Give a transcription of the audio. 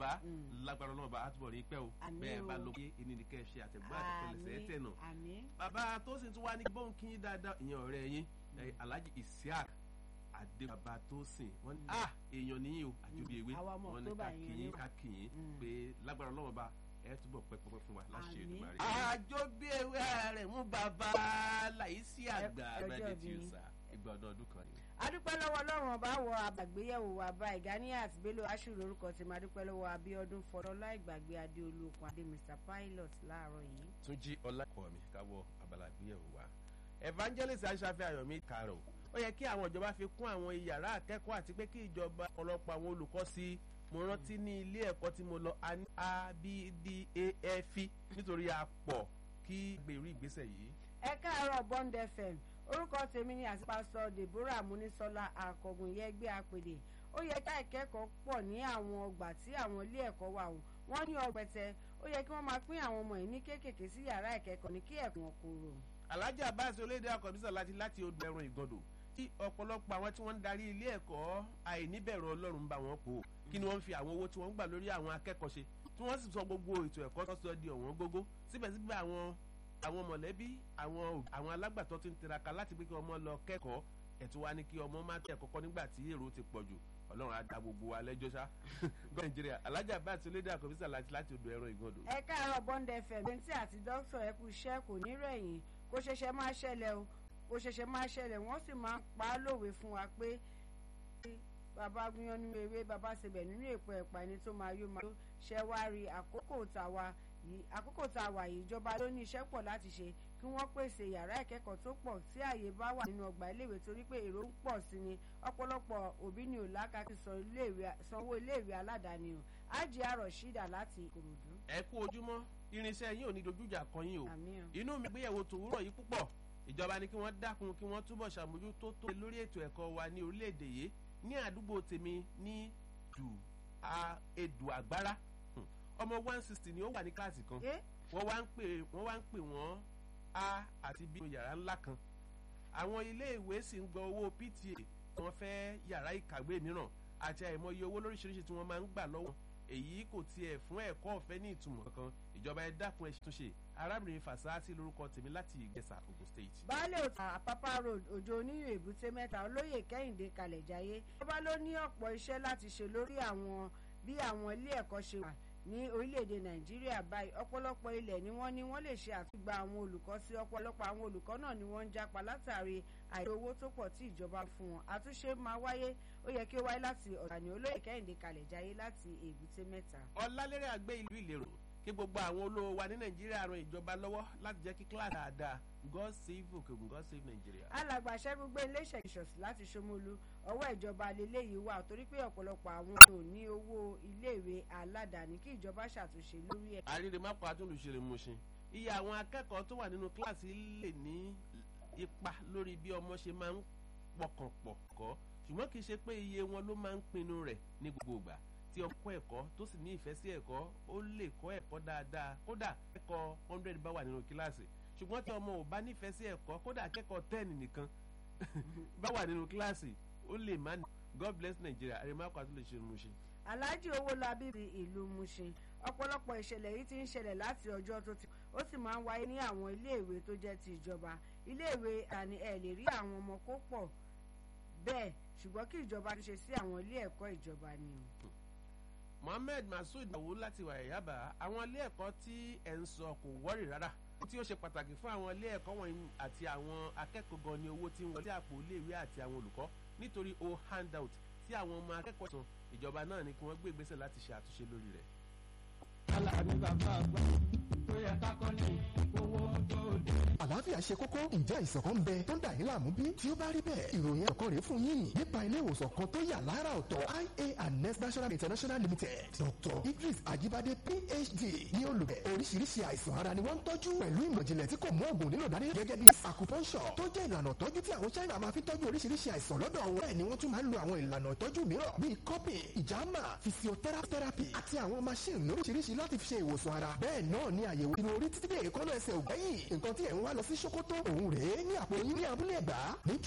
bàbá lágbára ọlọ́mọba àtúbọ̀ rí pẹ́ o Àmín bẹ́ẹ̀ o. bá ló pé ẹni ní kẹ́ ẹ ṣe àtẹ̀gbọ́n àtẹ̀tẹ̀lẹsẹ̀ ẹ̀ tẹ̀ nà àmín bàbá tó sì tún wá ní bóun kí yín dáadáa ìyẹn ọ̀rẹ́ yín eh, alhaji isiaq adébàbà tó sìn wọn ní ah èèyàn nìyí o àjòbí ewé Àwa ọmọ wọn ní October ká yẹn kìyìn ni. ká kìyìn Mm. pé lágbára ọlọ́mọba ẹ túbọ̀ pẹ́pẹ́pẹ́ fún wa láṣẹ Àmín. Èdùmàrè. àjòbí ewé rẹ̀ mú bàbá láìsí àgbà Ẹ- ọjọ́ abẹ́dẹ́ tí ó bí. sà ìgbà ọdún ọdún kan ni. adúpẹ́ lọ́wọ́ ọlọ́run ọba wọ àgbàgbéyẹ̀wò àbá ìgáníyà àti bello aṣù lórúkọ tí máa dúpẹ́ lọ́wọ́ abíọ́dún fọlọ́lá ìgbàgbé adéolú okun adé mr pilot láàárọ̀ yìí. túnjí ọlákọ̀ mi káwọ abala ìgbéyàwó wa evangelist aṣáfẹ́ ayọ̀mí karo ó yẹ kí àwọn ìjọba fi kún àwọn yàrá akẹ́kọ̀ọ́ àti pé kí ìjọba ọ̀pọ̀lọpọ̀ àwọn olùkọ́ sí mo rántí ní ilé ẹ̀kọ́ tí mo lọ a ní abdaf nítorí a pọ̀ kí gbèrú ìgbésẹ̀ yìí. ẹ káàárọ̀ bond fm orúkọ tèmi ni àti pásítọ̀ deborah munisola akọgun yẹgbẹ́ apèdè ó yẹ ká ìkẹ́kọ̀ọ́ pọ̀ ní àwọn ọgbà tí àwọn ilé ẹ̀kọ́ wà o wọ́n ní ọgbẹ̀tẹ̀ ó yẹ kí wọ́n máa pín àwọn ọmọ yìí ní kéékèèké sí yàrá ìkẹ́kọ̀ọ́ ní kí ẹ̀kọ́ wọn kúrò. alájà báàsì olédè akọ̀bísà láti láti odò ẹ̀rùn ìgàndò tí ọ̀pọ̀lọpọ̀ àwọn tí wọ́n ń darí ilé ẹ̀kọ́ àìníbẹ̀rù ọlọ́run ń bá wọn pò kí ni wọ́n fi àwọn owó tí wọ́n ń gbà lórí àwọn akẹ́kọ̀ọ́ ṣe tí wọ́n sì sọ gbogbo ètò ẹ̀kọ́ tó sọ di ọ̀wọ́n gógó síbẹ̀síbẹ̀ àwọn àwọn mọ̀lẹ́bí àwọn òbí, àwọn alágbàtọ́ ti ń tiraka láti pé kí ọmọ lọ kẹ́kọ̀ọ́ ẹ̀tún wá ní kí ọmọ má tẹ̀ kọ́kọ́ nígbà tí èrò ti pọ̀ jù ọlọ́run á da gbogbo wa lẹ́jọ́ sá nàìjíríà alájà báàsì olédè akọ̀bísà láti láti odò ẹ̀rùn ìgàndò. ẹ káàárọ̀ bond fm bẹ́ntì àti dókítà ẹ kú iṣẹ́ kò ní rẹ̀yìn kó ṣẹ̀ṣẹ̀ máa ṣẹlẹ̀ o kó ṣẹ̀ṣẹ̀ máa ṣẹlẹ̀ wọ́n sì máa ń pa á lòwe fún wa pé bàbá gúnyán nínú ewé bàbá sebẹ̀ nínú èpo ẹ̀pà ẹni tó máa yó máa yó ṣẹ wá rí àkókò tàwa yìí àkókò tàwa yìí ìjọba ló ní iṣẹ́ pọ̀ láti ṣe kí wọ́n pèsè yàrá ìkẹ́kọ̀ọ́ tó pọ̀ tí ààyè bá wà nínú ọgbà iléèwé torí pé èrò ń pọ̀ sí ni ọ̀pọ̀lọpọ̀ òbí ni ò lákàtí sanwó iléèwé aládàáni o ájì àròṣídà láti ìkòròdú. ẹ kú ojúmọ́ irinṣẹ́ yín ò ní dojújà kan yín o àmì o. inú mi gbéyàwó tòwúrọ̀ yìí púpọ̀ ìjọba ni kí wọ́n dákun kí wọ́n túbọ̀ ṣàmójútó tó lórí ètò ẹ̀kọ́ wa ní orílẹ̀-èdè yìí ní àdúgbò tèmi ní dù a edù àgbára Hmm. ọmọ one sixty ni ó wà ní kíláàsì kan ẹ wọ́n wá ń pè wọ́n wá ń pè wọ́n a àti b yàrá ńlá kan àwọn iléèwé sì ń gba owó pta wọ́n fẹ́ yàrá ìkàwé mìíràn àti àìmọye owó lóríṣiríṣi tí wọ́n máa ń gbà lọ́wọ́ èyí kò tiẹ̀ fún ẹ̀kọ́ ọ̀fẹ́ ní ìtumọ̀ kankan ìjọba ẹ dákun ẹ ṣètúnṣe arábìnrin fàṣáàtì lórúkọ tèmi láti ìgbésà Ògùn state. baálé òtún àpápá road òjò oníyàn èbúté mẹ́ta olóyè kẹ́hìndé kalẹ̀ jayé ìjọba ló ní ọ̀pọ̀ iṣẹ́ láti ṣe lórí àwọn bí àwọn ilé ẹ̀kọ́ ṣe wà ní orílẹ̀-èdè nàìjíríà báyìí ọ̀pọ̀lọpọ̀ ilẹ̀ ni wọ́n ní wọ́n lè ṣe àtúgbà àwọn olùkọ́ sí ọ̀pọ̀lọpọ̀ àwọn olùkọ́ náà ni wọ́n ń jápa látàrí àìrí owó tó pọ̀ tí ìjọba fún wọn àtúnṣe máa wáyé ó yẹ kí ó wáyé láti ọ̀tàní olóyè kẹ́hìndé kalẹ̀ jayé láti èbúté mẹ́ta. ọlálẹ́rẹ́ àgbẹ̀ ìlú ìlérò kí gbogbo àwọn olówó wa ní nàìjíríà ran ìjọba lọ́wọ́ láti jẹ́ kí kíláàsì dáadáa god save òkègùn god save nàìjíríà. alàgbà ṣẹ́gun gbé iléeṣẹ́ ìṣọ̀sí láti ṣomolu ọwọ́ ìjọba lélẹ́yìí wà torí pé ọ̀pọ̀lọpọ̀ àwọn ò ní owó iléèwé aládàáni kí ìjọba ṣàtúnṣe lórí ẹ̀. àríre má pa àtúndùṣe mú ṣe iye àwọn akẹ́kọ̀ọ́ tó wà nínú kíláàsì lè ní ipa lórí bí ọmọ ṣe máa ń pọkàn pọ̀ kọ́ ṣùgbọ́n kì í ṣe pé iye wọn ló máa ń pinnu rẹ̀ ní gbogbo ìgbà tí ọmọ kọ́ ẹ̀kọ́ tó sì ní ìfẹ́ sí ẹ̀kọ́ ó lè kọ́ ẹ̀kọ́ dáadáa kódà akẹ́kọ̀ọ́ hundred bá wà nínú kíláàsì ṣùgbọ́n tí ọmọ ò bá nífẹ̀ẹ́ sí ẹ̀kọ́ kódà akẹ́kọ̀ọ́ ten nìkan bá wà nínú kíláàsì ó lè má ní god bless nigeria àrèmákò àti lè ṣe mú ṣe. alhaji owólabí ti ìlú mushin ọ̀pọ̀lọpọ̀ ìṣẹ̀lẹ̀ yìí ti ń ṣẹlẹ̀ láti ọjọ́ tó ti ó sì máa ń wáyé ní àwọn iléèwé tó jẹ́ ti ìjọba iléèwé àní ẹ̀ lè rí àwọn ọmọ kó pọ̀ bẹ́ẹ̀ ṣùgbọ́n kí ìjọba ti ṣe sí àwọn ilé ẹ̀kọ́ ìjọba ni o. mohammed masood nawo láti wà yaba àwọn ilé ẹ̀kọ́ tí ẹ̀ ń sọ kò wọ́rì rárá tí ó ṣe pàtàkì fún àwọn ilé ẹ̀kọ́ wọ̀nyí àti àwọn akẹ́kọ̀ọ́ gan ni owó tí ń wọlé àpò iléèwé àti àwọn olùkọ́ nítorí o handout tí àwọn ọmọ akẹ́kọ̀ọ́ san ìjọba náà ni kí wọ́n gbé ìgbésẹ̀ láti ṣe àtúnṣe lórí rẹ̀. Aláàbí bàbá àgbà tó yẹ kákọ́ ní owó tó dé. àlàáfíà ṣe kókó ǹjẹ́ àìsàn kan ń bẹ tó ń dà yín láàmú bí? tí ó bá rí bẹ́ẹ̀ ìròyìn ẹ̀kọ́ rèé fún yín nípa ilé ìwòsàn kan tó yà lára ọ̀tọ̀ ia and next national international limited dr idris ajibade phd ní olùbẹ̀ oríṣiríṣi àìsàn ara ni wọ́n ń tọ́jú pẹ̀lú ìmọ̀jìnlẹ̀ tí kò mú oògùn nílò dání gẹ́gẹ́ bí acupuncture tó jẹ́ ìlànà ìtọ́jú tí àwọn china máa fi tọ́jú oríṣiríṣi àìsàn lọ́dọ̀ wọn bẹ́ẹ̀ ni wọ́n tún máa ń lo àwọn ìlànà ìtọ́jú mìíràn bíi cupping ìjàmà physiotherapy àti àwọn machine lóríṣiríṣi láti fi ṣe ìwòsàn ara bẹ́ẹ̀ náà ni àyẹ̀wò irun orí títí dé èékánná ẹsẹ̀ ògbẹ́yìn nǹkan tí ẹ̀ ń wá lọ sí ṣòkòtò òun rèé ní àpò yín ní abúlé ẹ̀gbá ní